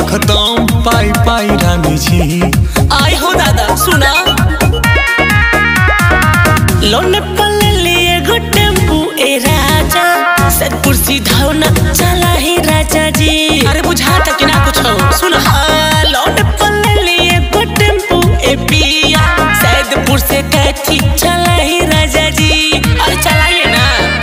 खत्म पाई पाई रानी जी आई हो दादा सुना लोन पल लिए गो टेम्पू ए राजा सतपुर सीधा ना चला ही राजा जी अरे बुझा था कि ना कुछ हो सुना हाँ, लोन पल लिए गो टेम्पू ए पिया सैदपुर से कैथी चला ही राजा जी अरे चलाइए ना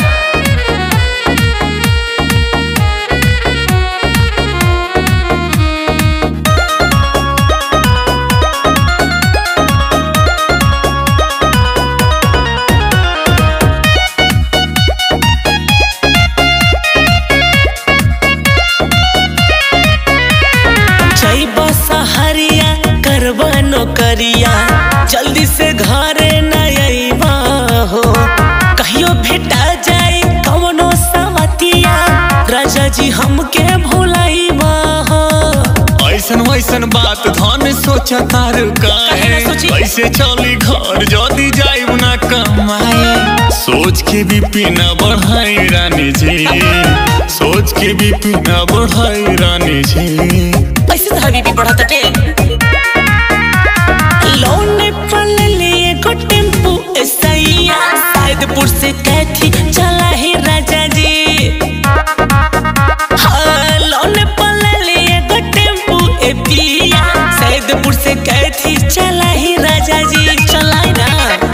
जैब सहरिया करबा नौकरिया जल्दी से घरे न अइबा हो कहियो भेटा जाए कवनो सवतिया राजा जी हमके भुलाइबा हो ऐसन वैसन बात धन सोचा तार काहे काहे ना सोची? कैसे चली घर जदी जाइब ना कमाए सोच के भी पीना बढ़ाई रानी जी सोच के भी पीना बढ़ाई रानी जी ऐसे तो हबीबी बढ़त टे लोन पल लिए को टेम्पू सैया सैदपुर से कैथी चला ही राजा जी हाँ, लोन पल लिए को टेम्पू ए पिया सैदपुर से कैथी चला ही राजा जी चलाई ना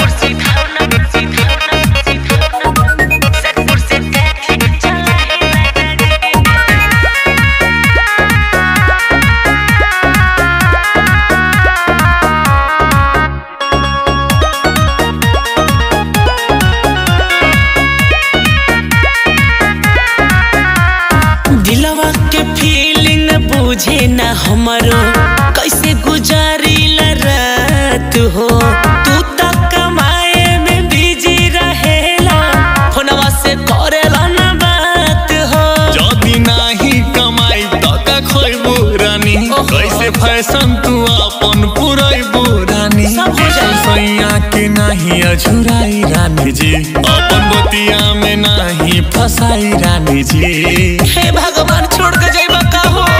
दिलवा के फीलिंग बुझे ना हमरो कैसे गुजारी रात हो तू तो कमाए में बिजी रहेला फोनवा से करेला ना बात हो जदी नाही कमाई त का खोइबू रानी ओहो। कैसे फैशन तू अपन पुरैबू रानी सब हो जाई। सैया के नाही अझुराई रानी जी अपन बतिया में नाही फसाई रानी जी हे भगवान छोड़ के जाइबा का हो